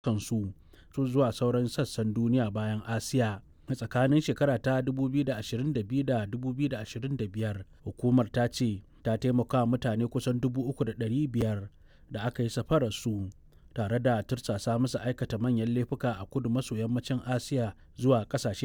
kansu su zuwa sauran sassan duniya bayan Asiya. A tsakanin shekara ta 2022 da 2025, hukumar ta ce ta taimaka wa mutane kusan 3,500 da aka yi safararsu tare da tursasa musu aikata manyan laifuka a kudu maso yammacin Asiya zuwa ƙasashe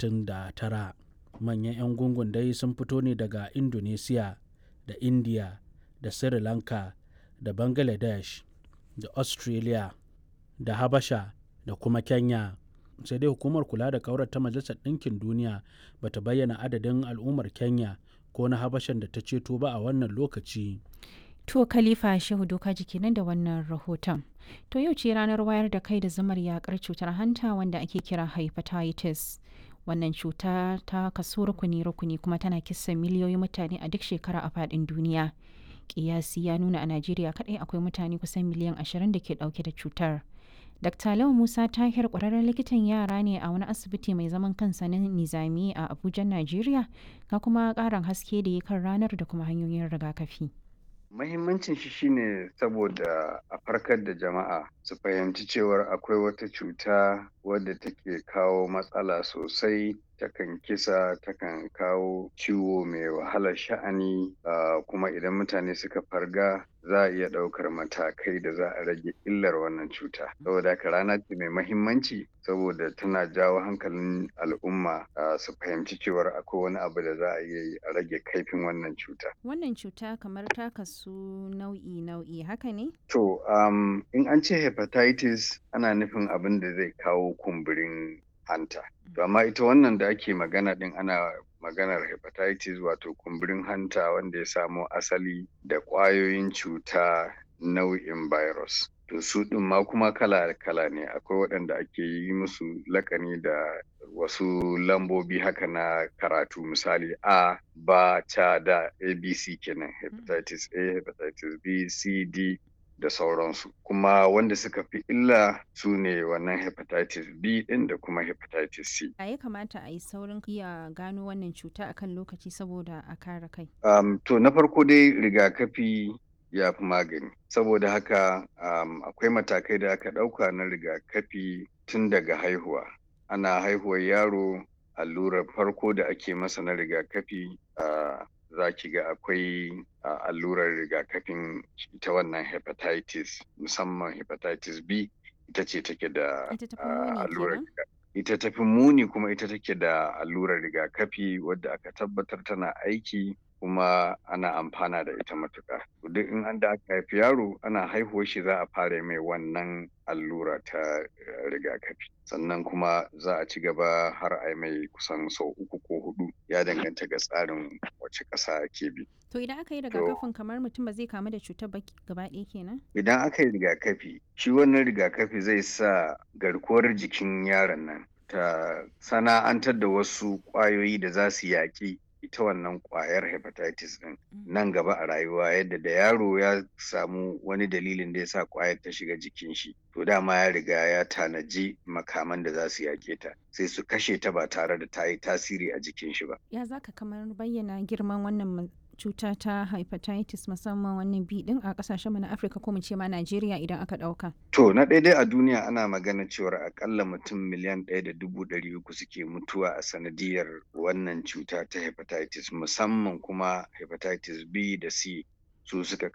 39. Manyan 'yan gungun dai sun fito ne daga Indonesia da India da Sri Lanka da Bangladesh da Australia da Habasha da kuma Kenya. sai dai hukumar kula da kaurar ta majalisar ɗinkin duniya ba ta bayyana adadin al'ummar kenya ko na habashan da ta ceto ba a wannan lokaci to khalifa shehu doka jiki nan da wannan rahoton to yau ce ranar wayar da kai da zamar yakar cutar hanta wanda ake kira hepatitis wannan cuta ta kaso rukuni-rukuni kuma tana kisa miliyoyin mutane a duk shekara a faɗin duniya kiyasi ya nuna a najeriya kaɗai akwai mutane kusan miliyan 20 da ke ɗauke da cutar Dr. Lau Musa Tahir ƙwararren likitan yara ne a wani asibiti mai zaman kansa na Nizami a Abuja, Najeriya, ga kuma ƙarin haske da ya kan ranar da kuma hanyoyin rigakafi. Mahimmancin shi shine saboda a farkar da jama'a su fahimci cewar akwai wata cuta wadda take kawo matsala sosai takan kisa takan kawo ciwo mai wahalar sha'ani uh, kuma idan mutane suka farga za a iya ɗaukar matakai da za a rage illar wannan cuta saboda haka rana ce mai mahimmanci saboda tana jawo hankalin al'umma uh, su fahimci cewar akwai wani abu da za a iya yi a rage kaifin wannan cuta wannan cuta kamar ta kasu nau'i nau'i haka ne to um, in an ce hepatitis ana nufin abin da zai kawo kumburin hanta. To amma ita wannan da ake magana din ana maganar hepatitis wato kumburin hanta wanda ya samo asali da ƙwayoyin cuta nau'in virus. To su ɗin ma kuma kala-kala ne akwai waɗanda ake yi musu lakani da wasu lambobi haka na karatu misali A, ba, ta da ABC kenan hepatitis A, hepatitis B, C, D da sauransu kuma wanda suka fi illa su ne wannan hepatitis b din da kuma hepatitis c a ya kamata a yi saurin iya gano wannan cuta akan lokaci saboda a kare kai um, to na farko dai rigakafi ya fi magani saboda haka um, akwai matakai da aka ɗauka na rigakafi tun daga haihuwa ana haihuwar yaro allurar farko da ake masa na rigakafi uh, za ki ga akwai uh, allurar rigakafin ita wannan hepatitis musamman hepatitis B ita ce take da allurar ita tafi muni kuma ita take da allurar rigakafi wadda aka tabbatar tana aiki kuma ana amfana da ita matuƙa. Duk in an da aka haifi yaro ana haihuwar shi za a fara mai wannan allura ta rigakafi. Sannan kuma za a ci gaba har a mai kusan sau uku ko hudu ya danganta ga tsarin wace ƙasa ke bi. To idan aka yi rigakafin kamar mutum ba zai kamu da cutar ba gaba ɗaya kenan? Idan aka yi rigakafi, shi wannan rigakafi zai sa garkuwar jikin yaron nan ta sana'antar da wasu ƙwayoyi da za su yaƙi ita wannan kwayar hepatitis din nan gaba a rayuwa yadda da yaro ya samu wani dalilin da ya sa kwayar ta shiga jikin shi to dama ya riga ya tanaji makaman da za su yake ta sai su kashe ta ba tare da ta yi tasiri a jikin shi ba ya zaka kamar bayyana girman wannan cuta ta hepatitis musamman wannan bi din a kasashen mu na Afirka ko mu ce ma Najeriya idan aka dauka. To na daidai a duniya ana magana cewar akalla mutum miliyan ɗaya da dubu ɗari uku suke mutuwa a sanadiyar wannan cuta ta hepatitis musamman kuma hepatitis B da C su suka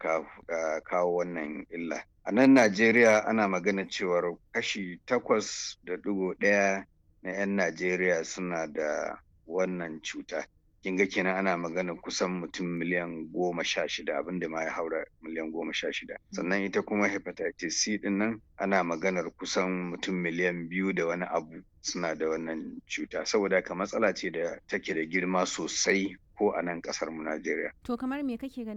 kawo wannan illa. A nan Najeriya ana magana cewar kashi takwas da ɗigo ɗaya na 'yan Najeriya suna da wannan cuta. kin ga kenan ana magana kusan mutum miliyan goma sha shida abinda ma ya haura miliyan goma sha shida sannan ita kuma hepatitis c din nan ana maganar kusan mutum miliyan biyu da wani abu suna da wannan cuta saboda haka matsala ce da take da girma sosai ko a nan kasar mu Najeriya. To kamar me kake ganin